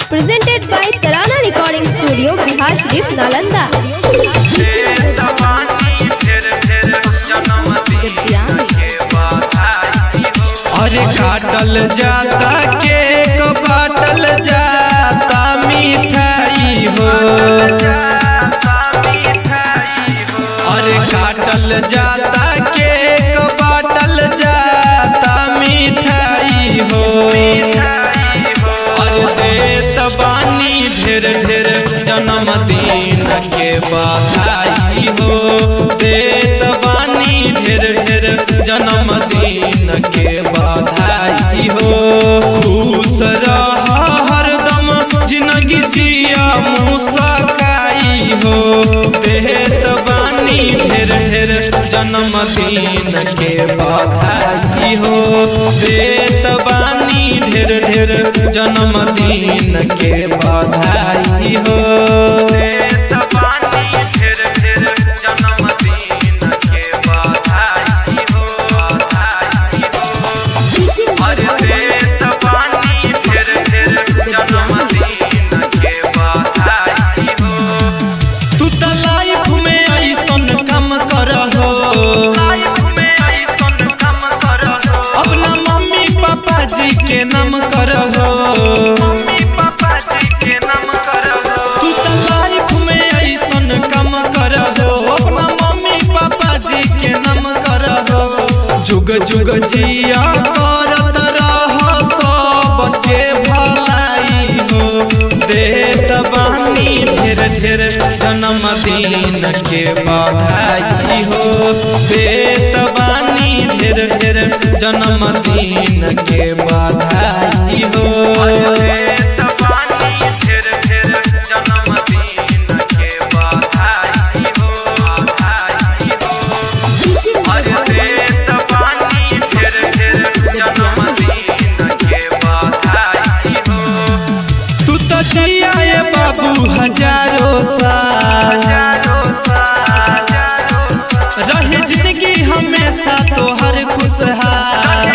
Presented by Tarana Recording Studio, Bihar Sharif, Nalanda. अरे काटल जाता केक बाटल जाता मिठाई हो अरे काटल जाता केक बाटल जाता मिठाई हो अरे देत बानी ढेर ढेर जन्मदिन के बधाई हो देत बानी ढेर ढेर जन्मदिन के बधाई हो खुश रह हरदम जिंदगी जिया मुस्काई हो देत बानी ढेर ढेर जन्मदिन के बधाई हो देत बानी ढेर ढेर जन्मदिन के बधाई हो देत बानी ढेर ढेर जन्मदिन के बधाई हो बधाई हो अरे देत बानी ढेर ढेर जन्मदिन के बधाई हो तू त लाइफ में ऐसन काम करहो अपना मम्मी पापा जी के नाम करहो तू त लाइफ में ऐसन काम करहो अपना मम्मी पापा जी के नाम करहो जुग जुग जिया करत रह सबके भलाई हो देत बानी ढेर ढेर जन्मदिन के बधाई हो देत बानी ढेर ढेर जन्मदिन के बधाई हो देत बानी ढेर ढेर जन्मदिन के बधाई हो बधाई हो अरे देत बानी ढेर ढेर जन्मदिन के बधाई हो तू तो जिया ये बाबू हजारों साल रहे जिंदगी हमेशा तोहर खुशहाल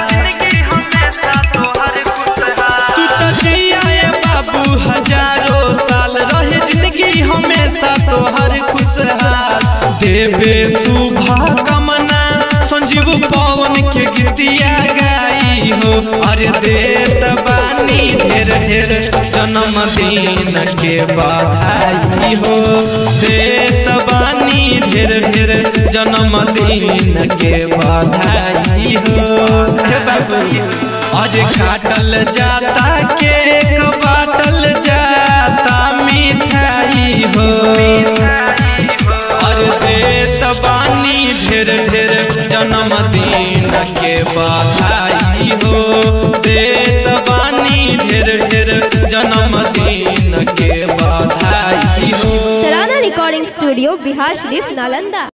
तू तो जिया ये बाबू हजारों साल रहे जिंदगी हमेशा तोहर खुशहाल देवे शुभा कमना संजीव पवन के गीतिया गाई हो अरे देत बानी ढेर ढेर जन्मदिन के बधाई हो देत बानी ढेर ढेर जन्मदिन के बधाई हो हे बाबू अरे काटल जाता केक बाटल जाता मिठाई हो अरे देत बानी ढेर ढेर जन्मदिन के बधाई हो देत बानी ढेर ढेर जन्मदिन के बधाई हो Tarana Recording Studio, Bihar Sharif, Nalanda.